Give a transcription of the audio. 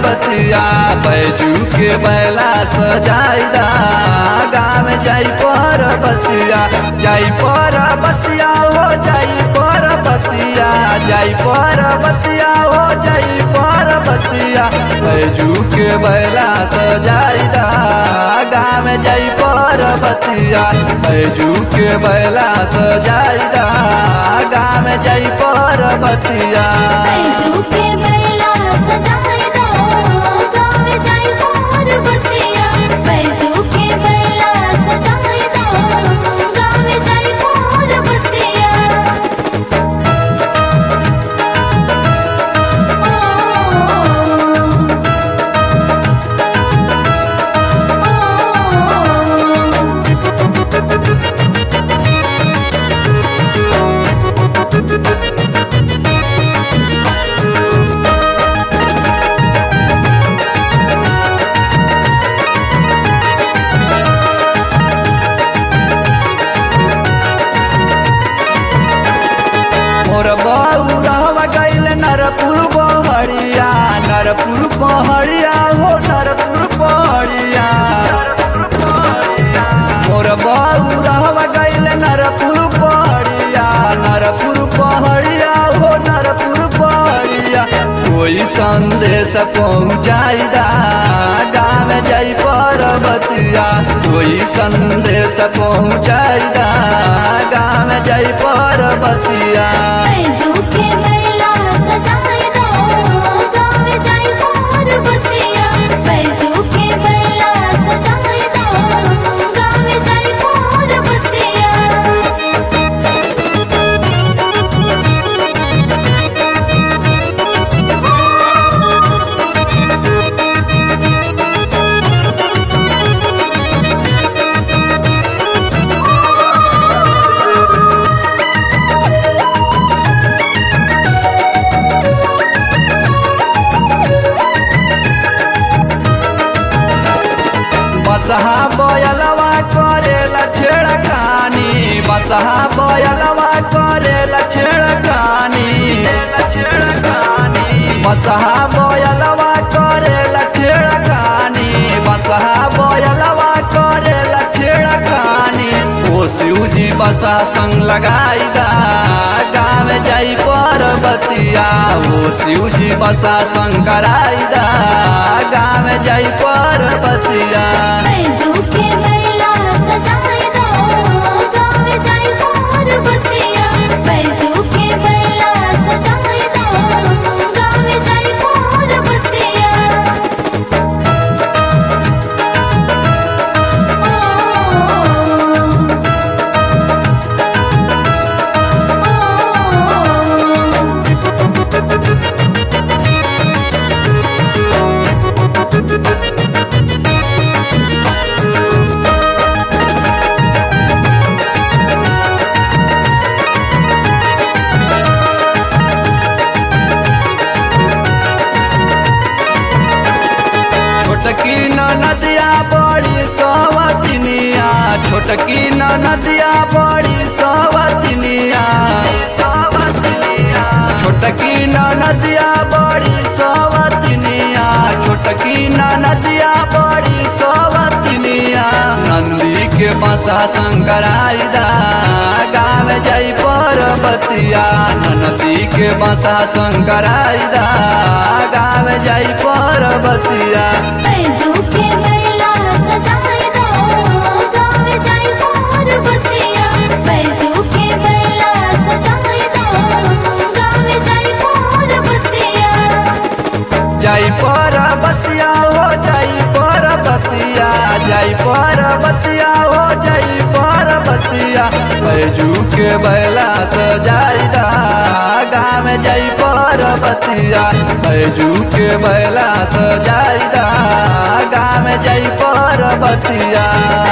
बतिया बैजू के बैला सजाइदा गाँव जाई पर बतिया जाई पर बतिया हो जाई पर बतिया जाई पर बतिया हो जाई पर बतिया बैजू के बैला सजाइदा गाँव जाई पर बतिया बैजू के बैला सजाइदा गाँव जाई पर बतिया बैजू के बैला सजाए दो गाँव जाई पर बतिया बैजू के बैला सजाए दो गाँव जाई पर बतिया मोर बऊ रहवा गईल नरपुर बहरिया नरपुर बहरिया हो नरपुर बहरिया मोर बऊ रहवा गईल नरपुर बहरिया नरपुर बहरिया हो नरपुर बहरिया कोई संदेश पहुँचाइदा गाँव जाई परबतिया कोई संदेश पहुँचाइदा गाँव जाई परबतिया बैजू के बैला सजाए दो गाँव जाई पर बतिया बैजू के बैला सजाए दो गाँव जाई पर बतिया बसहा बयलवा करेला छेड़खानी बसहा बयलवा करेला छेड़खानी बसहा बयलवा करेला छेड़खानी बसहा बयलवा करेला छेड़खानी ओ शिवजी बसा संग लगाइदा गाँव जाई परबतिया ओ शिवजी बसा संग कराइदा गाँव जाई परबतिया बैजू के बैला सजाए दो गाँव जाई पर बतिया बैजू के बैला सजाए दो गाँव जाई पर बतिया छोटकी नदिया बड़ी सवतिनिया छोटकी नदिया बड़ी सवतिनिया छोटकी नदिया बड़ी सवतिनिया छोटकी नदिया बड़ी सवतिनिया नंदी के बसा शंकराइदा गाँव जाई परबतिया नदी के बसा शंकराइदा गाँव जाई परबतिया बैजू के बैला सजाए दो गाँव जाई पर बतिया बैजू के बैला सजाए दो गाँव जाई पर बतिया जाई परबतिया हो जाई परबतिया जाई परबतिया हो जाई परबतिया बैजू के बैला सजाइदा गाँव जाई परबतिया बैजू के बैला सजाइदा गाँव जाई परबतिया